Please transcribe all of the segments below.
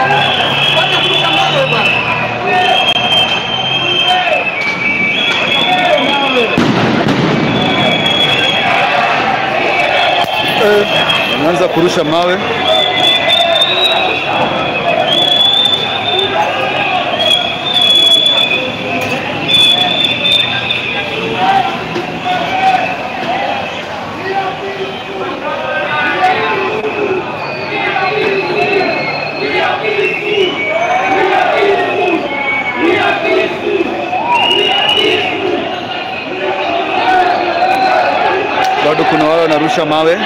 Anaanza kurusha mawe. Bado kuna wale wanarusha mawe.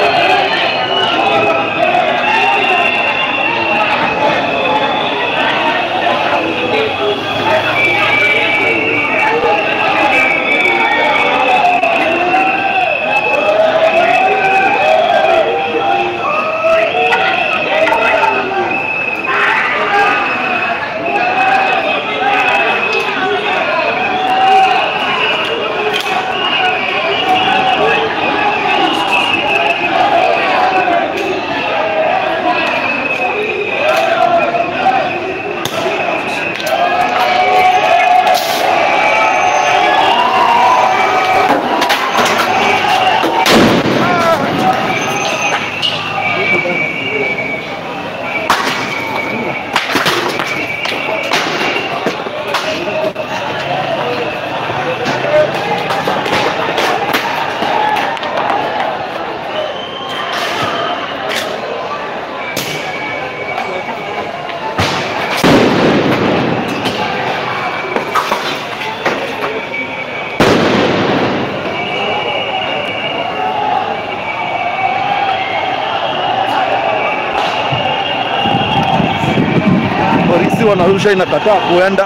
Polisi wanarusha inakataa kuenda.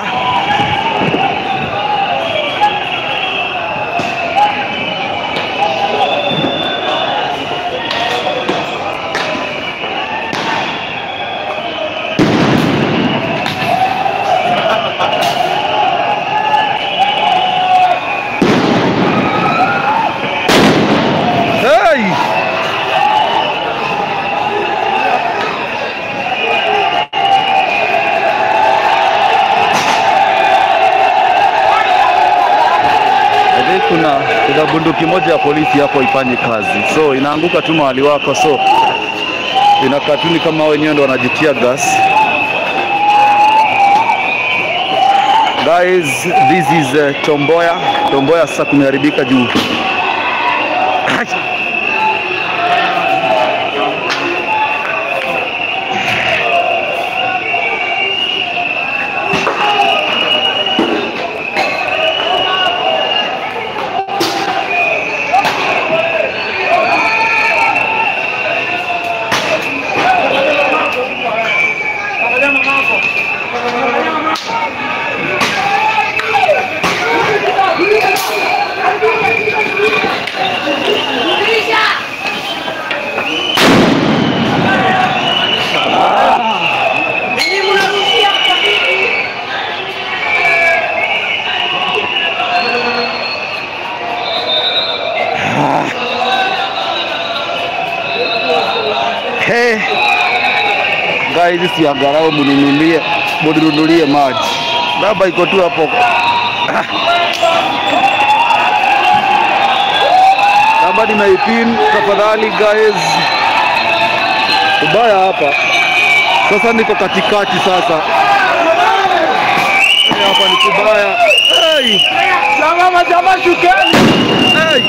Hey! I think kuna kuna bunduki moja ya polisi hapo ifanye kazi, so inaanguka tu mahali wako, so inakaa tu ni kama wenyewe ndo wanajitia gas. Guys, this is uh, Tomboya. Tomboya sasa kumeharibika juu Hey. Guys, hizi si angalau mnunulie mnunulie maji. Baba iko tu hapo. Ah. Kama nimeipin tafadhali guys. Ubaya hapa. Sasa niko katikati sasa. Hapa ni kubaya. Hey. Jamaa jamaa shukeni. Hey.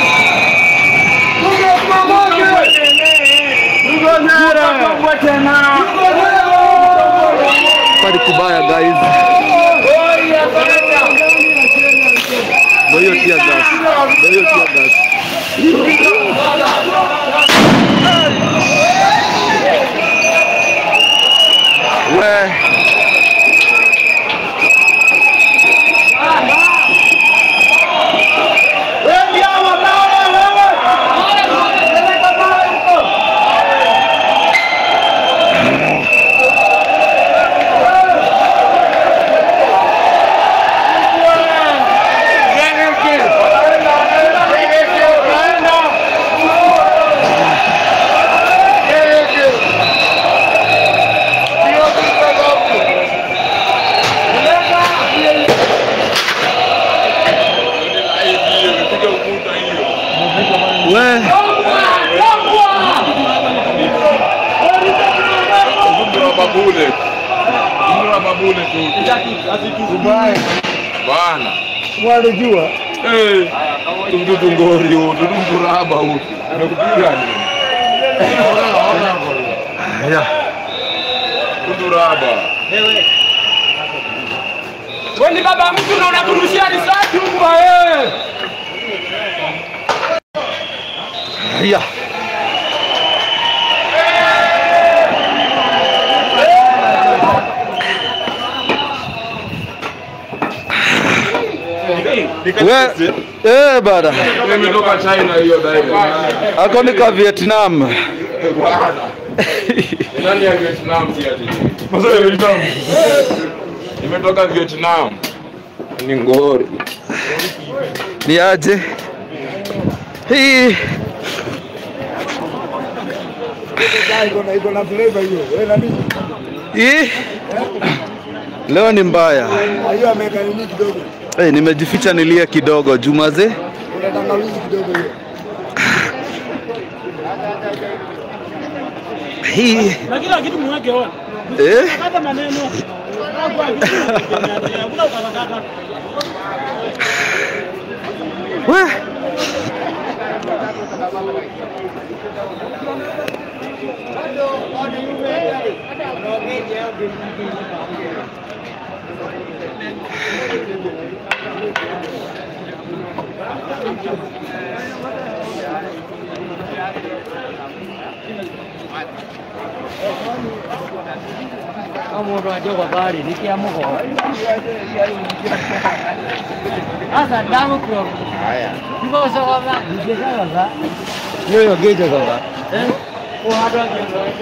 Hapa ni kubaya guys. Ndio hiyo tia gas. Ndio hiyo tia gas. We. babule. Nunua babule tu. Bana. Mwalijua Eh. Tumdudu ngori huu, tumdudu raba huu. Amekupiga nini? Haya. Tumdudu raba. wewe ni baba mtu na unakurushia risasi huku wewe. Haya. We, eh bada. Imetoka China hiyo direct. Ako ni ka Vietnam. Bana. Nani ya Vietnam si ati? Masa ya Vietnam. Imetoka Vietnam. Ni ngori. Ni aje? Hii Iko na iko na flavor hiyo. Wewe na mimi. hii leo ni mbaya. Hiyo ameweka nini kidogo? Hey, nimejificha nilie kidogo Jumaze. Kuna tangawizi kidogo hiyo. Hii na kila kitu mweke ona. eh? Hata maneno. Hakuna ukakakata. We. Omuntu aje kwa bari nikiamuko. Sasa damu kwa. Haya. Niko sawa ba. Niko sawa. Yoyo geje sawa. Eh? Ko hado ake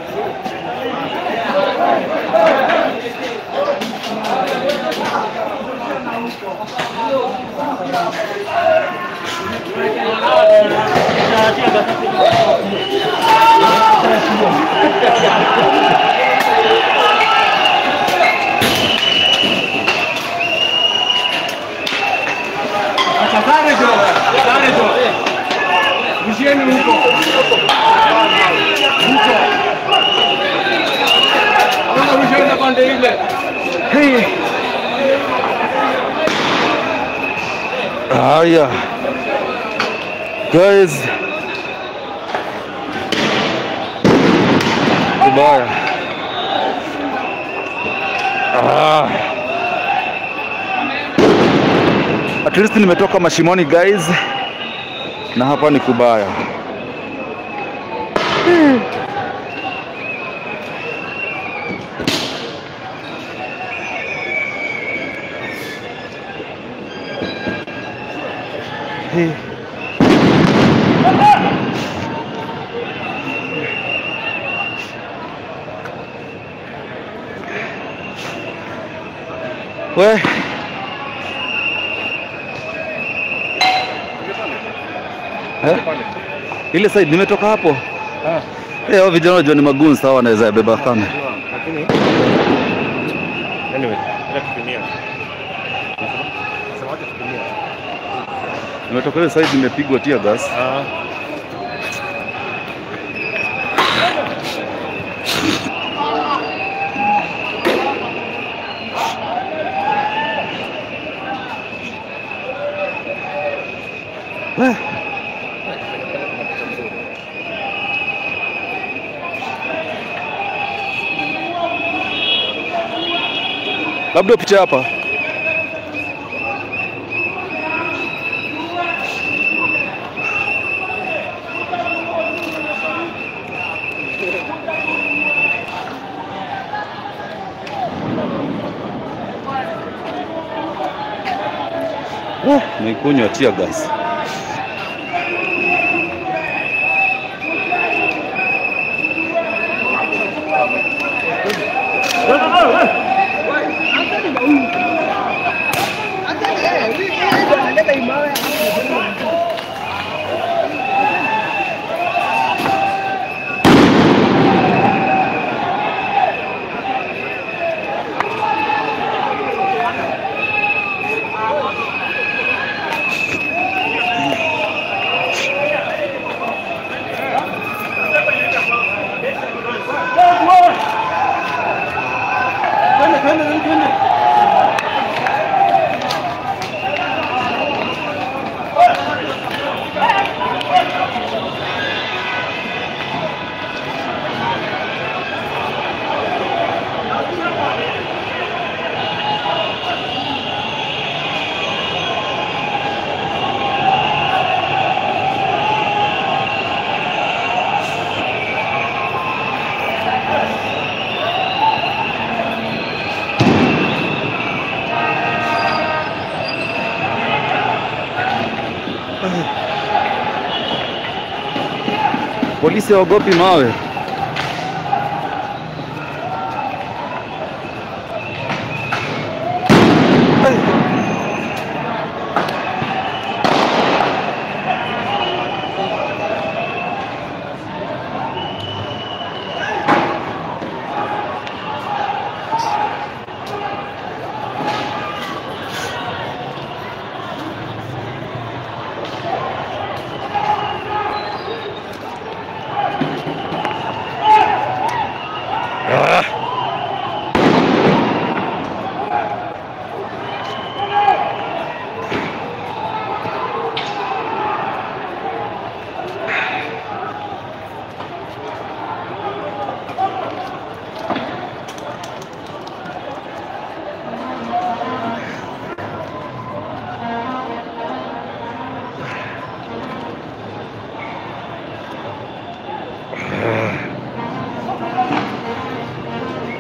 Sare jo. Sare jo. Mshieni huko. Huko. Hawana mshieni pande ile. Hii. Haya. Guys. Kubaya. Ah. At least nimetoka mashimoni guys. Na hapa ni kubaya. Hii. We. Eh? Ile side nimetoka hapo. Eh, hao vijana wajua ni magun sawa wanaweza yabeba kama. Nimetoka ile side nimepigwa tear gas. We. Labda picha hapa. Eh, Nikunywa tear gas. Polisi hawaogopi mawe.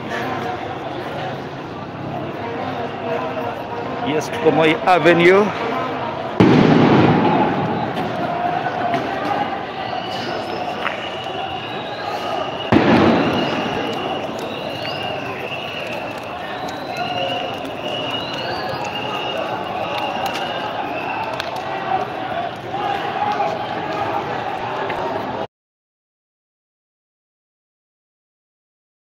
Yes, tuko Moi Avenue.